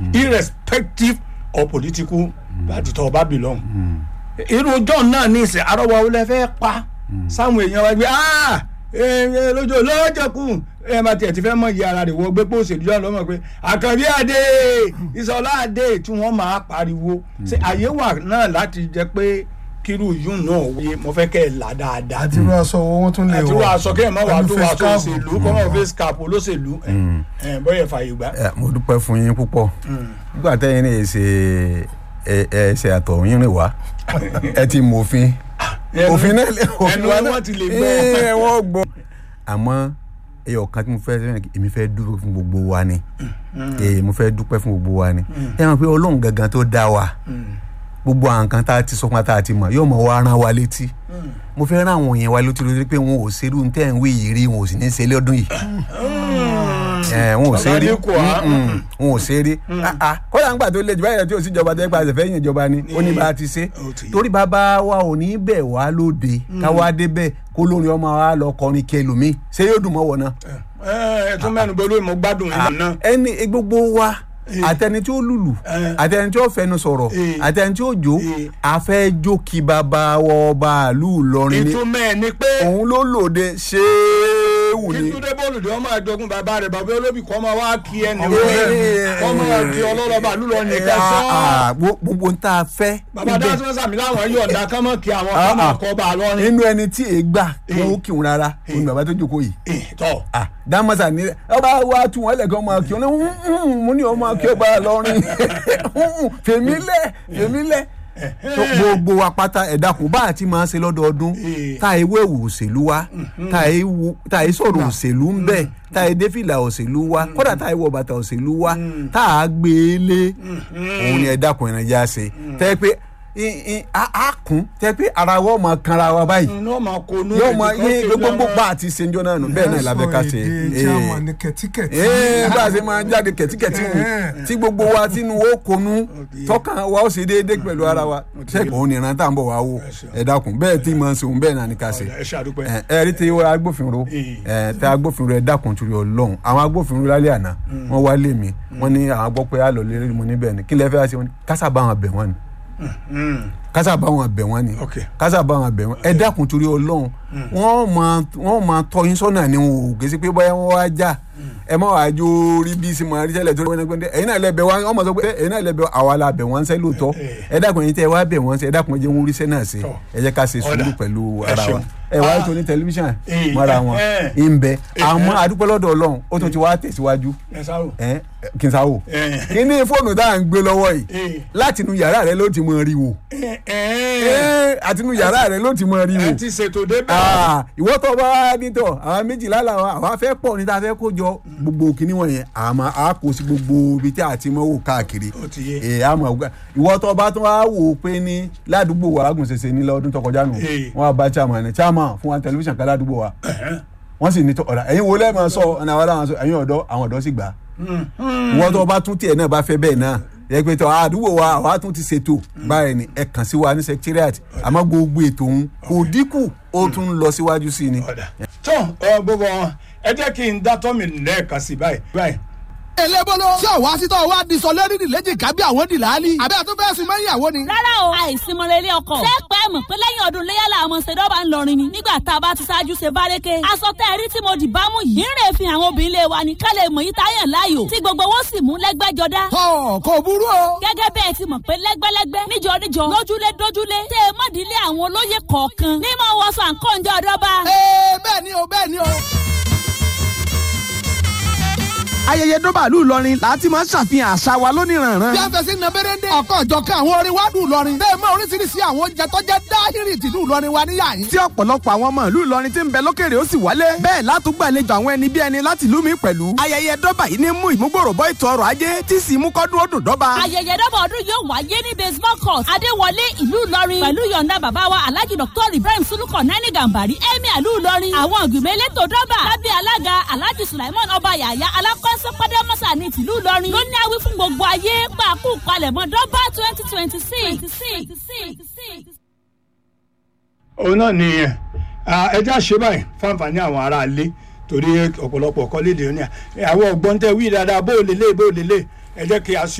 irrespective of political party tó o bá belong irú john náà ní ìsìn arọ́wọ́ olè fẹ́ pa sáwọn èèyàn wa gbé ah ee lójó lọ́jọ́kù ẹ máa tiẹ̀ ti fẹ́ mọ̀ iye ara rẹ̀ wọ gbé pé òṣèlú yà lọ́mọ pé àkànbí àdé ìsọ̀lá àdé tí wọ́n máa pariwo ṣe àyè wà náà láti jẹ́ pé kírú yún náà wáyé mo fẹ́ kẹ́ ẹ̀ là dáadáa àti irú aṣọ wo wọ́n tún lè wọ̀ àti wọ́n aṣọ kéèyàn máa wà pẹ̀lú tó wà face tó cap. òṣèlú kọ́ máa face cap olóṣèlú ẹ̀ ẹ̀ bọ́yẹ̀ fàyè gbà. ẹ mo dúpẹ́ fún yín púpọ̀ nígbà tẹ́yìn ní ṣe ẹ ẹ ṣe àtọ̀ yín rìn wá ẹ ti mọ òfin Ẹnu- òfin náà lè ẹnu wa ni wọ́n ti lè gbọ́. ẹ wọ́n gbọ́. àmọ́ ẹyọ kan tí mo fẹ́ sẹ́yìn èmi fẹ́ dúró fún gbogbo wa ni ee mo fẹ́ dúpẹ́ fún gbogbo wa ni ẹ mọ̀ pé ọlọ́run gangan tó dá wa gbogbo àwọn nǹkan tá a ti sọ fún wa tá a ti mọ̀ yóò mọ̀ wá rán wa létí mo fẹ́ rán àwọn yẹn wa létí lórí pé wọn ò ṣerú ní tẹ́ ń wí yìí rí wọn ò sì ní ṣe lọ́dún yìí ẹ wọn ò ṣe rí Bàbá Adékò, ah. Mm-mm, wọn ò ṣe rí Ah, ah, kódà ńgbà tó lè jù báyìí tí ò sí ìjọba tẹ́ gba àṣẹfẹ́ yìn ìjọba ni ó ní bá a ti ṣe Ó ti yé. torí bàbá wa ò ní bẹ̀ wá lóde káwá débẹ̀ kó lórin ọmọ wa lọ kọrin kẹlòmíì ṣé yóò dùn mọ́ wọ̀ náà ẹ ẹ tún mẹ́nu bọ́ lórí mo gbádùn yín náà. ẹni gbogbo wa àtẹni tí ó lùlù Eh. àtẹni tí ó fẹnu sọ̀rọ̀ Eh. àtẹni tí ó jó Eh. àfẹ́jó kí bàbá wọ bàálù lọrin ni ìtumọ̀ ẹ̀ ni pé òun ló lòde ṣéwù ni. kí túndé bọ́ọ̀lù dé ọmọ àjọgún bàbá rẹ̀ bàbá olóbì kọ́ máa wá kí ẹni Ọmọ wọlé ẹ̀. kọ́ máa di ọlọ́lọ́ba lúlọ nìkan Ah, sọ́ ah, gbo- gbogbo ń tá a fẹ́. bàbá ibẹ̀- dáhùn sàmì láwọn yọ̀ǹda kán mọ̀ kí àwọn Ah, kán máa ah. kọ́ bá a lọ́rin. nínú ẹni tí èé gbà kí wọn ó kí wọn rárá òun ni bàbá tó jókòó yìí. Eh, tọ́ Ah, dámọ́sà ní ọba wa tún wọn lẹ́kọ̀ọ́ máa kí wọn ní mo ní ọmọ kí ọba lọ́rin fèmílẹ̀ fèmílẹ̀ tó gbogbo wa pátá ẹ̀dá kò bá àti máa ṣe lọ́dọọdún Eh. tá a ewé ewu òṣèlú wa tá a ewu- tá a sọ̀rọ̀ òṣèlú ń bẹ̀ tá a défìlà òṣèlú wa kódà tá a wọ bàtà òṣèlú wa tá a gbé e lé òun ni ẹ̀dá kò ìrìn já ṣe tẹ́ pé i- i- a a kún tẹ́ pé ara wọ́n máa kanra wa báyìí inú ọmọ kò nú yóò mọ ẹ̀dí yé kan gbogbo kéde bá a ti ṣe ń jọ náà nù bẹ́ẹ̀ náà la fẹ́ ká ṣe èdè tí a mọ̀ ní kẹ̀tíkẹ̀tí. ee bá a ṣe máa jáde kẹ̀tíkẹ̀tí wù tí gbogbo wa tínú ó konú tọkàn wa ó ṣe déédéé pẹ̀lú ara wa ṣé òun ni ìrántá ń bọ̀ wá wò ẹ dákun bẹ́ẹ̀ tí màá ṣe òun bẹ́ẹ̀ náà ni ká ṣe ẹ ṣe àdúpẹ́. ẹ ẹ rí ti wọ́n agbófinró ẹ tẹ agbófinró ẹ dákun torí Ọlọ́run àwọn agbófinró lálẹ́ àná wọ́n wá lé mi wọ́n ní àwọn gbọ́ pé àlọ́ lé mo níbẹ̀ ni kí lẹ fẹ́ ṣe wọ́n ní kásà bá wọn bẹ̀ wọ́n ni kásà bá wọn bẹ̀ wọ́n ni Ok. kásà bá wọn bẹ̀ wọ́n ẹ dákun torí Ọlọ́run wọ́n máa wọ́n máa tọ́ yín sọ́nà ni wọn ò gèsè pé bóyá wọ́n wá já ẹ má wàá jó rí bí sinmi àrí tẹ́lẹ̀ tó wọ́n gbẹ́ndẹ́ ẹ̀yin náà lẹ bẹ̀ wọ́n ọmọ sọ pé ẹ̀yin náà lẹ bẹ̀ àwa la bẹ̀ wọ́n sẹ́ lóòótọ́ ẹ dákun ẹ̀yin tẹ́ ẹ wá bẹ̀ wọ́n sẹ́ ẹ dákun ẹ jẹ́ wọn orí sẹ́ náà sí Tọ́. ẹ jẹ́ ká ṣe sùúrù Ọ̀dà. pẹ̀lú Ẹ ara wa ṣeun. ẹ wá Ah. ètò ní tẹlifíṣàn Eh, mọ́ra wọn eh, ń bẹ àmọ́ adúpẹ́ lọ́dọ̀ Ọlọ́run ó tún ti wá tẹ̀síwájú ẹ sáwò. ẹ kí n sáwò Eh. kí ní fóònù tá à ń gbé lọ́wọ́ yìí Eh. láti inú yàrá rẹ ló ti mọ rí wò ẹ ẹ àti inú yàrá rẹ ló ti mọ rí wò ẹ ti ṣètò débẹ̀. Ah, ìwọ tó bá wá nítọ àwọn méjìlá làwọn àwọn afẹ́ pọ̀ níta fẹ́ kó jọ gbogbo kìíní wọ̀nyẹn àmọ́ a kò sí gbogbo ibi tí a ti mọ wò káàkiri Ó ti yé. ee àmọ́ ọgbà ìwọ tó bá tún wá wò ó pé ní ládùúgbò wa alágùnṣẹṣẹ ní lọ́dún tó kọjá nù Eh. wọn bá chairman ní chairman fún wa tẹlifíṣàn kan ládùúgbò wa wọ́n sì ní tọ́ ọ̀rà ẹ̀yin wo lẹ́ẹ̀ máa sọ ọ̀nà àwọn aláwọ̀ sọ ẹ̀yin ọ̀dọ́ àwọn ọ̀dọ́ sì gbà á ìwọ tó bá tún tiẹ̀ náà bá fẹ́ bẹ́ẹ̀ náà yẹ pé tọ́ àdúgbò wa àwa tún ti ṣètò báyìí ni ẹ kàn sí wa ní secretariat àmọ́ gbogbo ètò òun kò dínkù ó tún ń lọ síwájú sí ni. ọ̀dà tó ọ gbogbo wọn ẹ jẹ́ kí n dá tọ́mì lẹ́ẹ̀kan sí báyìí. báyìí elébóló ṣé òwá sítọ́ wa di sọ lórí ìlẹ́jì kábí àwọn dìláàlì àbẹ́ àtúntò ẹ̀sìn mẹ́yìn àwọn ni. rárá o àìsí mọ̀lẹ́lẹ́ ọkọ̀. ṣé pẹ́ mọ̀ pé lẹ́yìn ọdún léyà làwọn ọmọ ṣèdọ́bà ń lọrin ni nígbà tá a bá ti ṣáájú ṣe bárẹ́kẹ́. aṣọ tẹ́ ẹ rí tí mo dì bá mú yìí ń rè fi àwọn obìnrin lé wa ní ká lè mọ̀ yí táyà láàyò tí gbogbo wọn sì mú lẹ́gbẹ́jọdá. ọ̀ kò burú o. gẹ́gẹ́ bẹ́ẹ̀ ti mọ̀ pé lẹ́gbẹ́lẹ́gbẹ́ níjọ níjọ lójúlé dójúlé tẹ́ ẹ mọ̀dílé àwọn olóyè kọ̀ọ̀kan ní mọ̀ wọ́n sọ àǹkọ́ǹjọ́ ọ̀dọ́ba. ee bẹ́ẹ̀ ni o bẹ́ẹ̀ ni o. ayẹyẹ dọ́bàlú Ìlọrin láti máa ń ṣàfihàn àṣà wa lóníranran. bí a fẹ́ sí nàbẹ́rẹ́dẹ́ ọkọ̀ ọ̀jọ̀kan àwọn orin wa dùn Ìlọrin. bẹ́ẹ̀ mọ oríṣiríṣi àwọn oúnjẹ tó jẹ́ dáhìrì tìlú Ìlọrin wa níyà yìí. tí ọ̀pọ̀lọpọ̀ àwọn ọmọ ìlú Ìlọrin ti ń bẹ lókèrè ó sì wálé. bẹ́ẹ̀ látúgbàlejò àwọn ẹni bí ẹni láti ìlú mi pẹ̀lú. ayẹyẹ dọ́bà yìí ní mú ìmúgbòrò bọ́ ètò ọrọ̀ ajé tí sì mú kọ́dún ó dùn dọ́ba. ayẹyẹ dọ́bà ọdún yóò wáyé ní baseball court adéwọlé ìlú ìlọrin pẹ̀lú yọ̀ǹda bàbá wa alhaji dr ibrahim suluko nani gambari emir ìlú ìlọrin àwọn ìgbìmọ̀ elétò dọ́bà lábẹ́ alága alhaji sulaiman ọba yàyà alákọ̀ọ́sọ pàdémọ́sà ní tìlú ìlọrin ló ní awí fún gbogbo ayé pàákù palẹ̀mọ́ dọ́bà twenty twenty six. òun náà nìyẹn ẹja ṣe báyìí fáǹfààní àwọn aráalé torí ọ̀pọ̀lọpọ̀ kọ́lédè ní àwọn ọ̀gbọ́n tẹ wí dáadáa bó o lè lé bó o lè lé ẹ jẹ́ kí a ṣe